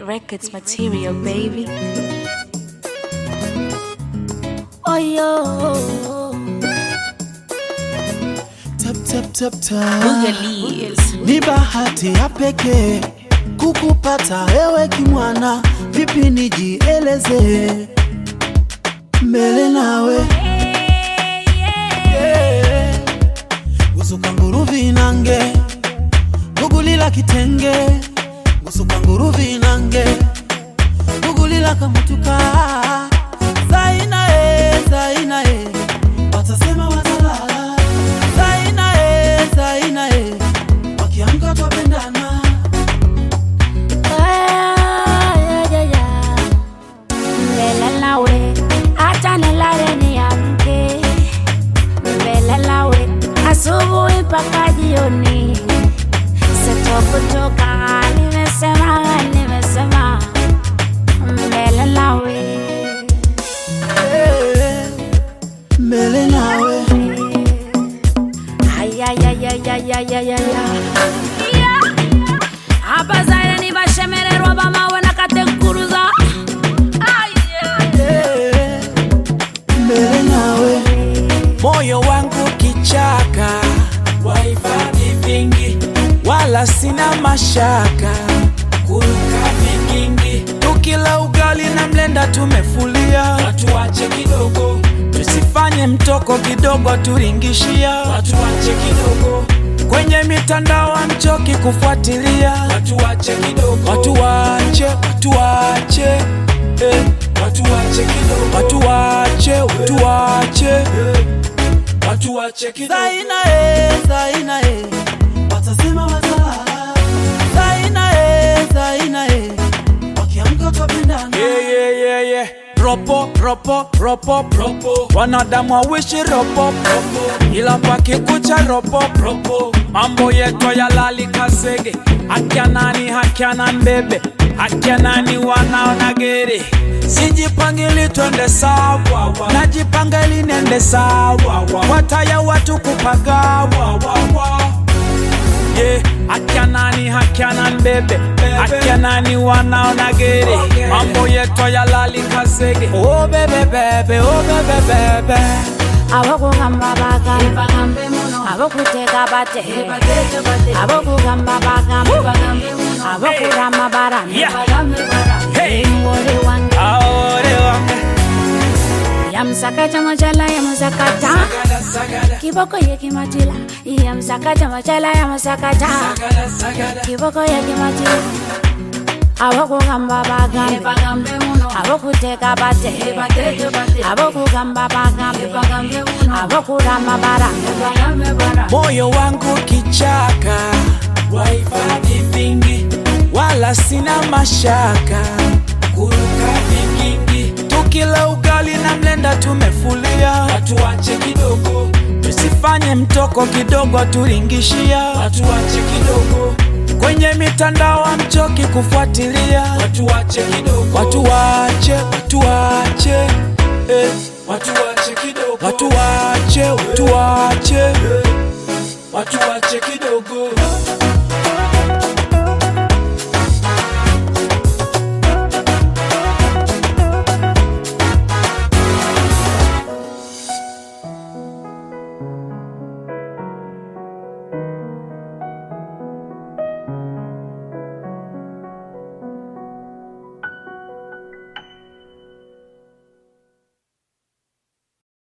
Records material, baby. Oh yo, Tap, tap, tap, tap. Boogalies. Ni bahati ya pekee kukupata wewe kimwana, vipi nijieleze mbele nawe yeah. gusuka nguruvi nange gugulila kitenge gusuka nguruvi nange gugulila kamutuka zaina e zaina e watasema watalala zaina e zaina e wakiamka twapendana yeah, yeah, yeah. Mbele nawe, acha nilale niamke. Mbele nawe, asubuhi mpaka jioni. Sitokutoka, nimesema, nimesema. Mbele nawe. Eh, mbele nawe Ay, ay, ay, ay, ay, ay, ay, ay, ay. abazaire nibashemererwa bamawe nakatenkuruza Eh, mbele nawe moyo wangu kichaka wahifadhi vingi wala sina mashaka kuruka vikingi tukila ugali na mlenda tumefulia watuache kidogo tusifanye mtoko kidogo turingishia watuache kidogo kwenye mitandao amchoki kufuatilia watuache kidogo watuache watuache eh. watuache kidogo watuache watuache eh. watuache kidogo zaina e zaina e watasema watalala zaina e zaina e wakiamka twapendana Yeah, yeah, yeah, yeah. Ropo, ropo, ropo, ropo. Wanadamu wawishi ropo, ropo. Ila pakikucha ropo, ropo. Mambo yetu yalali kasege. Akia nani, hakia na mbebe. Akia nani wanaona gere. Sijipangili twende sawa, najipanga ili nende sawa. Wataya watu kupagawa, yeah. Akia nani hakia na mbebe akia nani wanaona gere mambo yetu yalali kasege oh bebe bebe oh bebe bebe abokugamba bagambe abokuteka bate abokugamba bagambe abokurama barame Yeah. hey ngoli wange aore wange yamsakaja majala yamusakata sagada sagada kiboko yekimatila yamsakaja majala yamusakata sagada sagada kiboko yekimatila abokugamba bagambe abokuteka bate abokugamba bagambe abokurama barame moyo wangu kichaka wahifadhi vingi wala sina mashaka kuruka vikingi tukila ugali na mlenda tumefulia watuache kidogo tusifanye mtoko kidogo turingishia watuache kidogo kwenye mitandao amchoki kufuatilia watuache kidogo watuache watuache eh. watuache kidogo watuache watuache eh. watuache kidogo